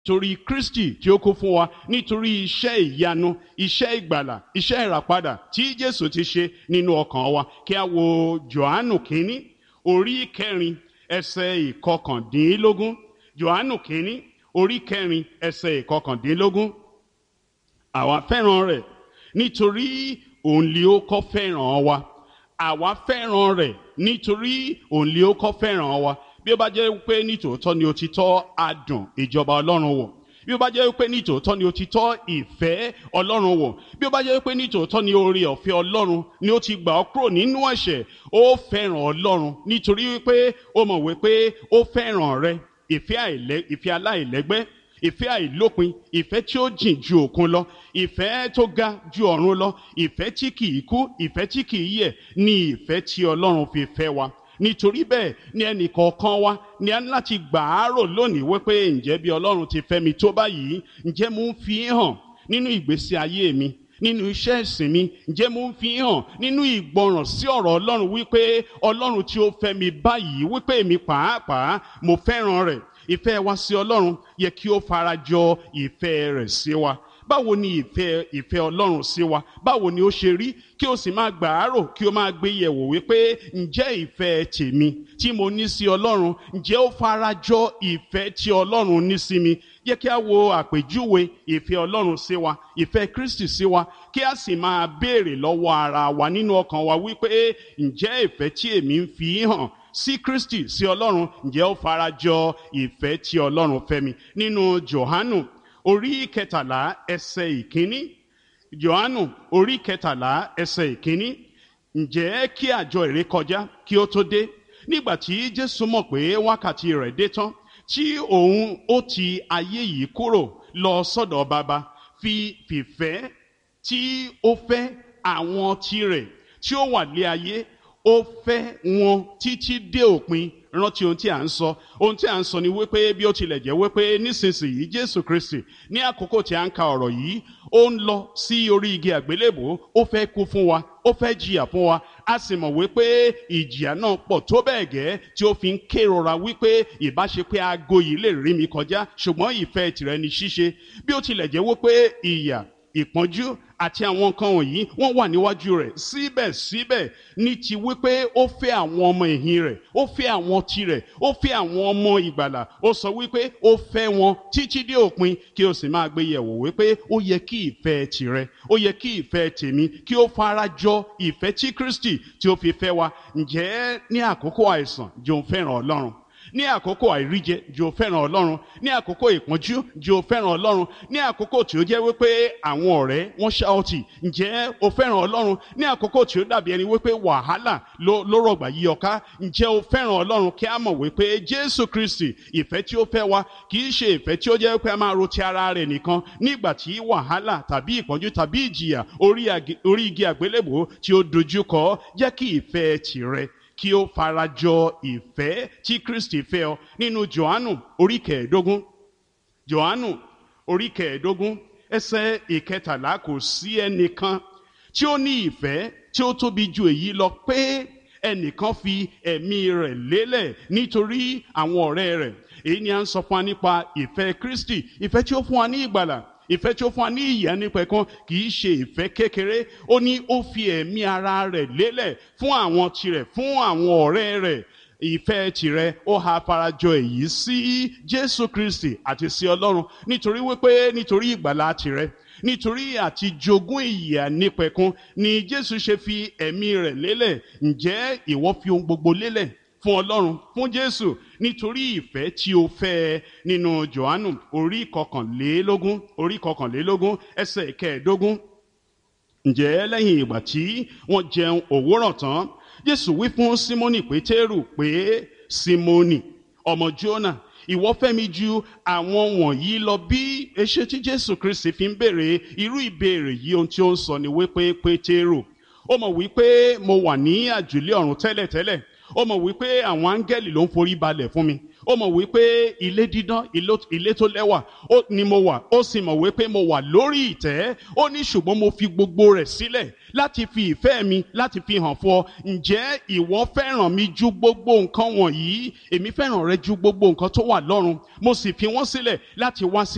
nítorí kristi tí ó kú fún wa nítorí iṣẹ́ ìyanu iṣẹ́ ìgbàlà iṣẹ́ ìràpadà tí jésù ti ṣe nínú ọkàn wa kí a wo johannu kínní orí kẹrin ẹsẹ̀ ìkọkàndínlógún johannu kínní orí kẹrin ẹsẹ̀ ìkọkàndínlógún àwa fẹ́ràn rẹ̀ nítorí òun lè ó kọ́ fẹ́ràn wa àwa fẹ́ràn rẹ̀ nítorí òun lè ó kọ́ fẹ́ràn wa bí ó bá jẹ́ pé nítòótọ́ ni o ti tọ́ adùn ìjọba ọlọ́run wò bí ó bá jẹ́ pé nítòótọ́ ni o ti tọ́ ìfẹ́ ọlọ́run wò bí ó bá jẹ́ pé nítòótọ́ ni oore ọ̀fẹ́ ọlọ́run ni ó ti gbà ọ́ kúrò nínú ẹ̀ṣẹ̀ ó fẹ́ràn ọlọ́run nítorí wípé ó mọ̀ wípé ó fẹ́ràn rẹ ìfẹ́ aláìlẹ́gbẹ́ ìfẹ́ àìlópin ìfẹ́ tí ó jìn ju òkun lọ ìfẹ́ tó ga ju ọ̀run lọ ìfẹ́ tí kìí kú ìfẹ́ tí kìí yẹ̀ ní ìfẹ́ tí ọlọ́run fi fẹ́ wa nítorí bẹ́ẹ̀ ni ẹnì kọ̀ọ̀kan wa ni a ní láti gbà á rò lónìí wípé ǹjẹ́ bí ọlọ́run ti fẹ́ mi tó báyìí ǹjẹ́ mo ń fi hàn nínú ìgbésí ayé mi nínú iṣẹ́ ìsìn mi ǹjẹ́ mo ń fi hàn nínú ìgbọràn sí ọ̀rọ̀ ọlọ́run wípé ọlọ́run tí ó fẹ́ mi báyìí wípé èmi pàápàá mo fẹ́ràn rẹ̀ ìfẹ́ wa sí ọlọ́run yẹ kí ó farajọ ìfẹ́ rẹ̀ sí wa báwo ni ìfẹ́ ìfẹ́ ọlọ́run sí wa báwo ni ó ṣe rí kí o sì máa gbà á rò kí o máa gbé yẹ̀wò wípé ǹjẹ́ ìfẹ́ tèmi tí mo ní sí ọlọ́run ǹjẹ́ ó farajọ ìfẹ́ tí ọlọ́run ní sí mi yẹ kí a wo àpèjúwe ìfẹ́ ọlọ́run sí wa ìfẹ́ kristi sí wa kí a sì máa béèrè lọ́wọ́ ara wa nínú ọkàn wa wípé ǹjẹ́ ìfẹ́ tí èmi ń fi hàn sí kristi sí ọlọ́run ǹjẹ́ ó farajọ ìfẹ́ tí ọlọ́run fẹ́ mi nínú johanu orí kẹtàlá ẹsẹ̀ ìkíní johannu orí kẹtàlá ẹsẹ̀ ìkíní ǹjẹ́ kí àjọ ìrékọjá kí ó tó dé nígbà tí jésù mọ̀ pé wákàtí rẹ̀ dé tán tí òun ó ti ayé yìí kúrò lọ sọ́dọ̀ bàbá fi fìfẹ́ tí ó fẹ́ àwọn tirẹ̀ tí ó wà lé ayé ó fẹ́ wọn títí dé òpin rántí ohun tí à ń sọ ohun tí à ń sọ ni wípé bí ó tilẹ̀ jẹ́ wípé nísinsìnyí jésù kristi ní àkókò tí a ń ka ọ̀rọ̀ yìí ó ń lọ sí orí igi àgbélébò ó fẹ́ kú fún wa ó fẹ́ jìyà fún wa a sì mọ̀ wípé ìjìyà náà pọ̀ tó bẹ́ẹ̀ gẹ́ tí ó fi ń kérora wípé ìbáṣe pé aago yìí lè rí mi kọjá ṣùgbọ́n ìfẹ́ tìrẹ ni ṣíṣe bí ó tilẹ̀ jẹ́ wípé ìyà ìpọ́njú àti àwọn nǹkan wọ̀nyí wọ́n wà níwájú rẹ̀ síbẹ̀síbẹ̀ ní ti wípé ó fẹ́ àwọn ọmọ ẹ̀yìn rẹ̀ ó fẹ́ àwọn tirẹ̀ ó fẹ́ àwọn ọmọ ìgbàlà ó sọ wípé ó fẹ́ wọn títí dé òpin kí o sì máa gbé yẹ̀wò wípé ó yẹ kí ìfẹ́ tirẹ̀ ó yẹ kí ìfẹ́ tèmi kí ó farajọ ìfẹ́ tí Kristi tí ó fi fẹ́ wa ǹjẹ́ ní àkókò àìsàn jòun fẹ́ràn Ọlọ́run ní àkókò àìríjẹ jò fẹ́ràn ọlọ́run ní àkókò ìpọ́njú jò fẹ́ràn ọlọ́run ní àkókò tí ó jẹ́ wípé àwọn ọ̀rẹ́ wọ́n ṣáọtì ǹjẹ́ o fẹ́ràn ọlọ́run ní àkókò tí ó dàbí ẹni wípé wàhálà ló rọ̀gbà yí ọká ǹjẹ́ o fẹ́ràn ọlọ́run kí a mọ̀ wípé jésù kristi ìfẹ́ tí ó fẹ́ wa kì í ṣe ìfẹ́ tí ó jẹ́ wípé a máa ro ti ara rẹ̀ nìkan nígbà tí wàhálà tàbí ìpọ́njú tàbí ìjìyà orí igi àgbélébò tí ó dojú kọ jẹ́ kí ìfẹ́ tìrẹ kí ó farajọ ìfẹ́ tí Kristi fẹ́ ọ nínú Jòhánù orí kẹẹ̀ẹ́dógún Jòhánù orí kẹẹ̀ẹ́dógún ẹsẹ̀ ìkẹtàlá kò sí ẹnìkan tí ó ní ìfẹ́ tí ó tóbi ju èyí lọ pé ẹnìkan fi ẹ̀mí rẹ̀ lélẹ̀ nítorí àwọn ọ̀rẹ́ rẹ̀ èyí ni à ń sọ fún wa nípa ìfẹ́ Kristi ìfẹ́ tí ó fún wa ní ìgbàlà ìfẹ́ tí ó fún wa ní ìyà nípẹ̀kun kì í ṣe ìfẹ́ kékeré ó ní ó fi ẹ̀mí ara rẹ̀ lélẹ̀ fún àwọn tirẹ̀ fún àwọn ọ̀rẹ́ rẹ̀ ìfẹ́ tirẹ̀ ó ha farajọ èyí sí Jésù Kristi àti sí Ọlọ́run nítorí wípé nítorí ìgbàlà tirẹ̀ nítorí àti jogún ìyà nípẹ̀kun ni Jésù ṣe fi ẹ̀mí rẹ̀ lélẹ̀ ǹjẹ́ ìwọ fi ohun gbogbo lélẹ̀ fún ọlọ́run fún jésù nítorí ìfẹ́ tí o fẹ́ ẹ nínú johannu orí kọkànlélógún orí kọkànlélógún ẹsẹ̀ kẹẹ̀ẹ́dógún ǹjẹ́ lẹ́yìn ìgbà tí wọ́n jẹun òwúrọ̀ tán jésù wí fún símónì pétérù pé símónì ọmọ jónà ìwọ fẹ́ mi ju àwọn wọ̀nyí lọ bí eṣe tí jésù kristi fi ń béèrè irú ìbéèrè yìí ohun tí ó ń sọ ni wípé pétérù ó mọ̀ wípé mo wà ní àjùlé ọ̀run tẹ́lẹ̀tẹ́lẹ̀ ó mọ̀ wípé àwọn áńgẹ́lì ló ń forí balẹ̀ fún mi ó mọ̀ wípé ilé dídán ilé tó lẹ́wà ni mo wà ó sì mọ̀ wípé mo wà lórí ìtẹ́ ó ní ṣùgbọ́n mo fi gbogbo rẹ̀ sílẹ̀ láti fi ìfẹ́ mi láti fi hàn fún ọ ǹjẹ́ ìwọ fẹ́ràn mi ju gbogbo nǹkan wọ̀nyí èmi fẹ́ràn rẹ ju gbogbo nǹkan tó wà lọ́run mo sì fi wọ́n sílẹ̀ láti wá sí